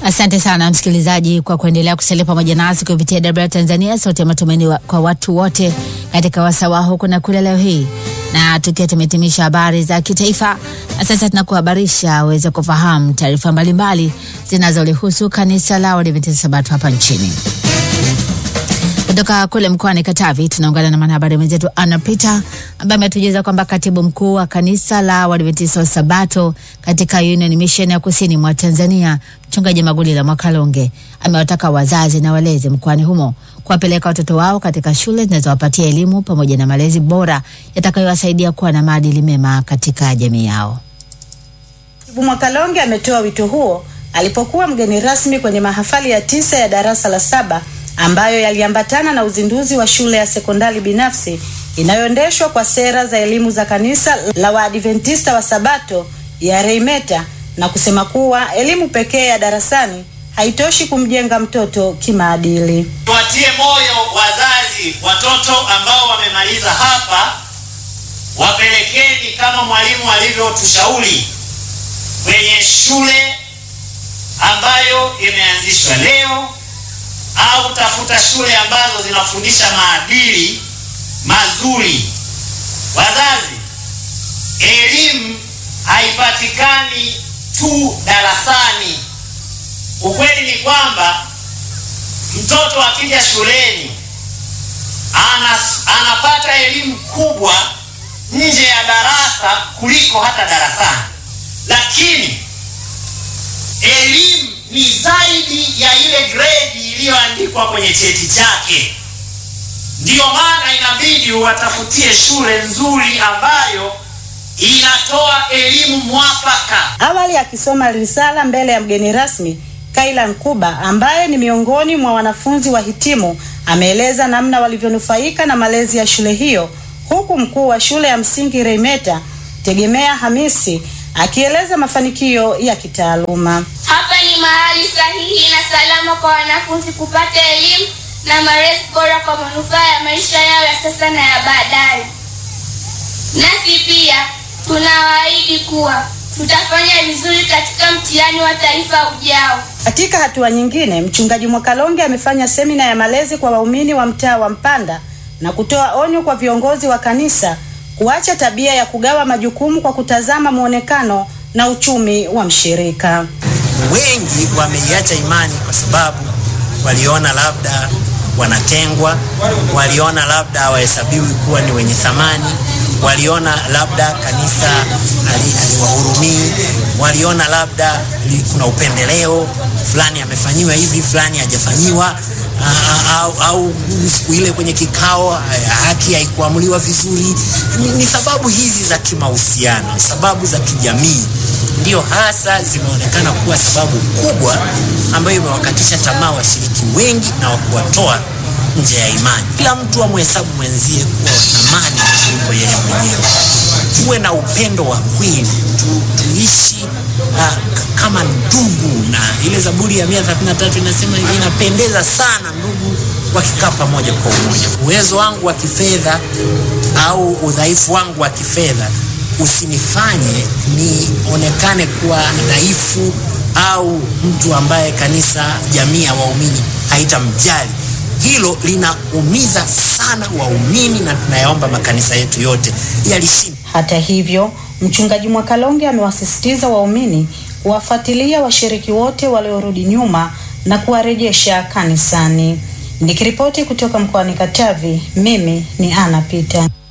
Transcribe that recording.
Asante sana msikilizaji kwa kuendelea kusalia pamoja nasi kupitia DW Tanzania, sauti ya matumaini wa, kwa watu wote katika wasawa huku na kule leo hii, na tukiwa tumehitimisha habari za kitaifa, na sasa tunakuhabarisha uweze kufahamu taarifa mbalimbali zinazolihusu kanisa la Waadventista Sabato hapa nchini. Kutoka kule mkoani Katavi tunaungana na mwanahabari mwenzetu Anna Peter ambaye ametujuza kwamba katibu mkuu wa kanisa la Waadventista wa Sabato katika Union Mission ya kusini mwa Tanzania, mchungaji Magulila Mwakalonge amewataka wazazi na walezi mkoani humo kuwapeleka watoto wao katika shule zinazowapatia elimu pamoja na malezi bora yatakayowasaidia kuwa na maadili mema katika jamii yao. Katibu Mwakalonge ametoa wito huo alipokuwa mgeni rasmi kwenye mahafali ya tisa ya darasa la saba ambayo yaliambatana na uzinduzi wa shule ya sekondari binafsi inayoendeshwa kwa sera za elimu za kanisa la Waadventista wa Sabato ya Reimeta na kusema kuwa elimu pekee ya darasani haitoshi kumjenga mtoto kimaadili. Tuwatie moyo wazazi, watoto ambao wamemaliza hapa, wapelekeni kama mwalimu alivyotushauri kwenye shule ambayo imeanzishwa leo au tafuta shule ambazo zinafundisha maadili mazuri. Wazazi, elimu haipatikani tu darasani. Ukweli ni kwamba mtoto akija shuleni anas, anapata elimu kubwa nje ya darasa kuliko hata darasani, lakini elimu ni zaidi ya ile grade iliyoandikwa kwenye cheti chake. Ndiyo maana inabidi uwatafutie shule nzuri ambayo inatoa elimu mwafaka. Awali akisoma risala mbele ya mgeni rasmi, Kaila Nkuba ambaye ni miongoni mwa wanafunzi wahitimu ameeleza namna walivyonufaika na malezi ya shule hiyo, huku mkuu wa shule ya msingi Reimeta Tegemea Hamisi akieleza mafanikio ya kitaaluma. Hapa ni mahali sahihi na salama kwa wanafunzi kupata elimu na malezi bora kwa manufaa ya maisha yao ya sasa na ya baadaye. Nasi pia tunawaahidi kuwa tutafanya vizuri katika mtihani wa taifa ujao. Katika hatua nyingine, mchungaji Mwakalonge amefanya semina ya malezi kwa waumini wa mtaa wa Mpanda na kutoa onyo kwa viongozi wa kanisa kuacha tabia ya kugawa majukumu kwa kutazama muonekano na uchumi wa mshirika. Wengi wameiacha imani kwa sababu waliona labda wanatengwa, waliona labda hawahesabiwi kuwa ni wenye thamani, waliona labda kanisa haliwahurumii, waliona labda kuna upendeleo fulani, amefanyiwa hivi, fulani hajafanyiwa au, au siku ile kwenye kikao haki haikuamuliwa vizuri. Ni, ni sababu hizi za kimahusiano, sababu za kijamii ndio hasa zimeonekana kuwa sababu kubwa ambayo imewakatisha tamaa washiriki wengi na wakuwatoa nje ya imani. Kila mtu amhesabu mwenzie kuwa wa thamani kuliko yeye mwenyewe. Tuwe na upendo wa kweli tu, tuishi uh, kama ndugu, na ile Zaburi ya 133 inasema inapendeza sana ndugu wakikaa pamoja kwa umoja. Uwezo wangu wa kifedha au udhaifu wangu wa kifedha usinifanye nionekane kuwa dhaifu au mtu ambaye kanisa, jamii ya waumini haitamjali. Hilo linaumiza sana waumini, na tunayaomba makanisa yetu yote yalishinde. Hata hivyo, mchungaji Mwakalonge amewasisitiza waumini kuwafuatilia washiriki wote waliorudi nyuma na kuwarejesha kanisani. Nikiripoti kutoka mkoani Katavi, mimi ni Ana Pita.